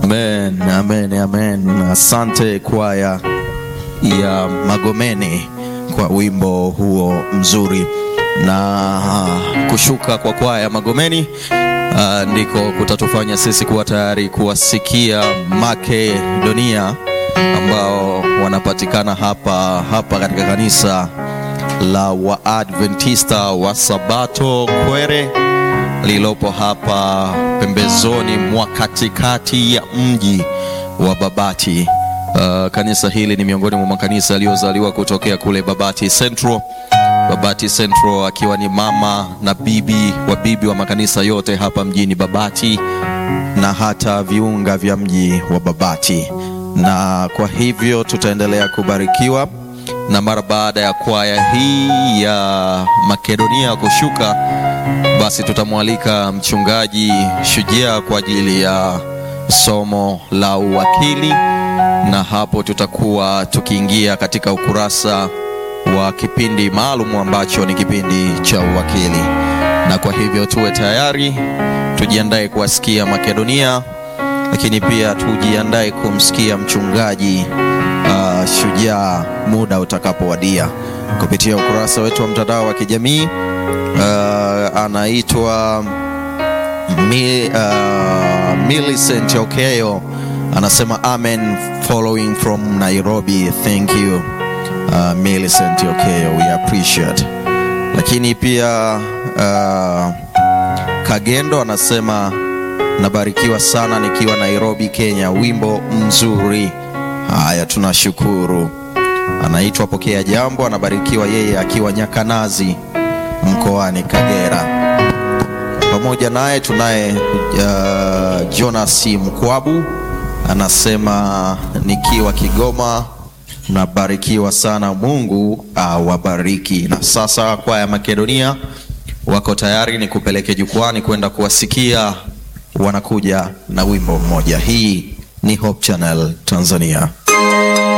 Amen, amen, amen. Asante kwaya ya Magomeni kwa wimbo huo mzuri na kushuka kwa kwaya ya Magomeni uh, ndiko kutatufanya sisi kuwa tayari kuwasikia Makedonia ambao wanapatikana hapa hapa katika kanisa la Waadventista wa Sabato Kwere lililopo hapa pembezoni mwa katikati ya mji wa Babati. Uh, kanisa hili ni miongoni mwa makanisa yaliyozaliwa kutokea kule Babati Central. Babati Central akiwa ni mama na bibi wa bibi wa makanisa yote hapa mjini Babati na hata viunga vya mji wa Babati, na kwa hivyo tutaendelea kubarikiwa na mara baada ya kwaya hii ya Makedonia kushuka, basi tutamwalika mchungaji Shujaa kwa ajili ya somo la uwakili, na hapo tutakuwa tukiingia katika ukurasa wa kipindi maalum ambacho ni kipindi cha uwakili. Na kwa hivyo tuwe tayari, tujiandae kuwasikia Makedonia, lakini pia tujiandae kumsikia mchungaji uh, Shujaa muda utakapowadia kupitia ukurasa wetu wa mtandao wa kijamii uh, anaitwa Mi, uh, Millicent Okeyo anasema amen following from Nairobi thank you uh, Millicent Okeyo we appreciate lakini pia uh, Kagendo anasema nabarikiwa sana nikiwa Nairobi Kenya wimbo mzuri haya tunashukuru anaitwa Pokea Jambo anabarikiwa yeye akiwa Nyakanazi mkoani Kagera pamoja naye tunaye uh, Jonas Mkwabu anasema nikiwa Kigoma nabarikiwa sana, Mungu awabariki. Na sasa kwaya Makedonia wako tayari, ni kupeleke jukwani kwenda kuwasikia, wanakuja na wimbo mmoja. Hii ni Hope Channel Tanzania.